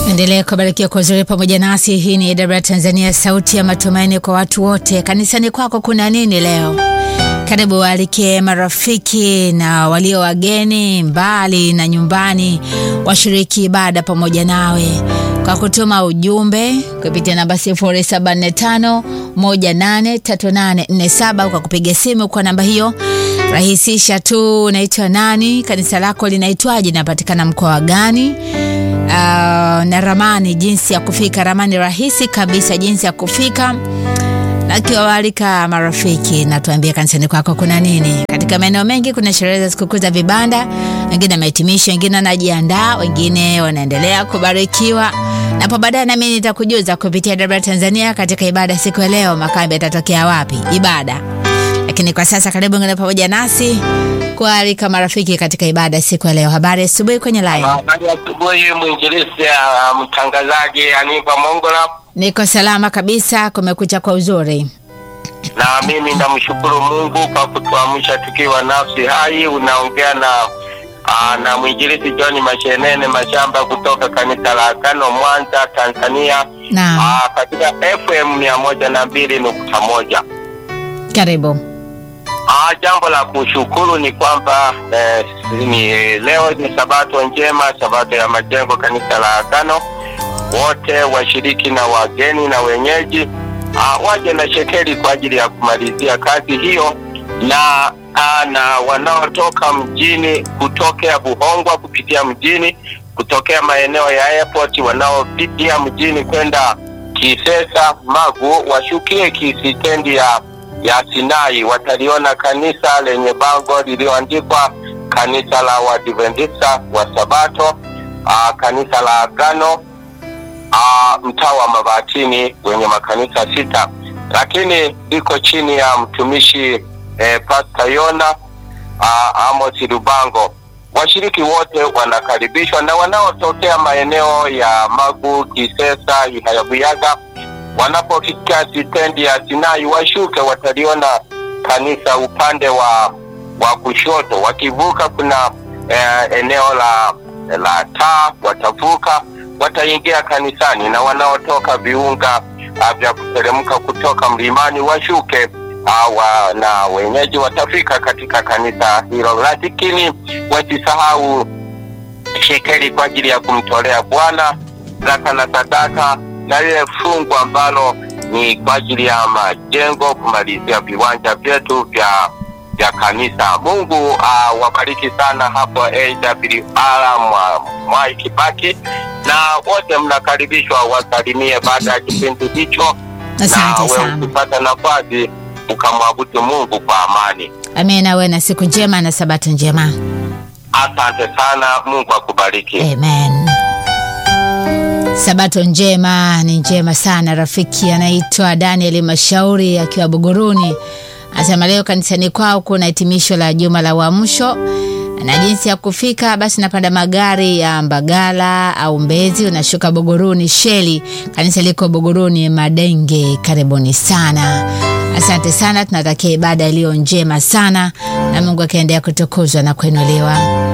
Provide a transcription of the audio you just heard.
Endelea kubarikiwa kwa uzuri pamoja nasi. Hii ni AWR Tanzania, sauti ya matumaini kwa watu wote. Kanisani kwako kuna nini leo? Karibu waalike marafiki na walio wageni mbali na nyumbani, washiriki ibada pamoja nawe kwa kutuma ujumbe kupitia namba 0745 183847 kwa kupiga simu kwa namba hiyo. Rahisisha tu, unaitwa nani, kanisa lako linaitwaje, linapatikana mkoa gani? Uh, na ramani, jinsi ya kufika, ramani rahisi kabisa, jinsi ya kufika na kiwawalika marafiki na tuambie kanisani kwako kuna nini. Katika maeneo mengi kuna sherehe za sikukuu za vibanda, wengine wamehitimisha, wengine wanajiandaa, wengine wanaendelea kubarikiwa. Napo baadaye nami nitakujuza kupitia AWR Tanzania katika ibada siku ya leo, makambi yatatokea wapi ibada. Lakini kwa sasa karibu ngine pamoja nasi kualika marafiki katika ibada siku ya leo. Habari asubuhi kwenye line. Habari asubuhi, mwinjilisti uh, mtangazaji Aniva Mongola, Niko salama kabisa, kumekucha kwa uzuri. na mimi namshukuru Mungu kwa kutuamsha tukiwa nafsi hai. Unaongea na uh, na mwinjilisti John Mashenene Mashamba kutoka kanisa la Agano Mwanza, Tanzania, Naam, uh, katika FM mia moja na mbili nukta moja. karibu. Ah, jambo la kushukuru ni kwamba eh, ni leo ni sabato njema, sabato ya majengo kanisa la Agano. Wote washiriki na wageni na wenyeji ah, waje na shekeli kwa ajili ya kumalizia kazi hiyo, na ah, na wanaotoka mjini kutokea Buhongwa kupitia mjini kutokea maeneo ya airport, wanaopitia mjini kwenda Kisesa Magu washukie kisitendi ya ya Sinai wataliona kanisa lenye bango lililoandikwa kanisa la Waadventista wa Sabato, aa, kanisa la Agano, aa, mtaa wa Mabatini wenye makanisa sita, lakini liko chini ya mtumishi eh, Pastor Yona aa, Amos Lubango. Washiriki wote wanakaribishwa na wanaotokea maeneo ya Magu, Kisesa, Ihayabuyaga wanapofika stendi ya Sinai washuke, wataliona kanisa upande wa wa kushoto. Wakivuka kuna eh, eneo la la taa, watavuka wataingia kanisani, na wanaotoka viunga ah, vya kuteremka kutoka mlimani washuke ah, wa, na wenyeji watafika katika kanisa hilo, lakini wasisahau shekeli kwa ajili ya kumtolea Bwana zaka na sadaka na lile fungu ambalo ni kwa ajili ya majengo kumalizia viwanja vyetu vya vya kanisa. Mungu uh, wabariki sana hapo AWR mwa Mwai Kibaki, na wote mnakaribishwa wasalimie baada ya kipindi hicho, na Asante wewe sana. ukipata nafasi ukamwabudu Mungu kwa amani. Amina, uwe na siku njema na sabato njema. Asante sana, Mungu akubariki. Amen. Sabato njema ni njema sana. Rafiki anaitwa Daniel Mashauri akiwa Buguruni anasema leo kanisani kwao kuna hitimisho la juma la uamsho na jinsi ya kufika, basi napanda magari ya Mbagala au Mbezi, unashuka Buguruni Sheli. Kanisa liko Buguruni Madenge. Karibuni sana, asante sana. Tunatakia ibada iliyo njema sana na Mungu akiendelea kutukuzwa na kuinuliwa.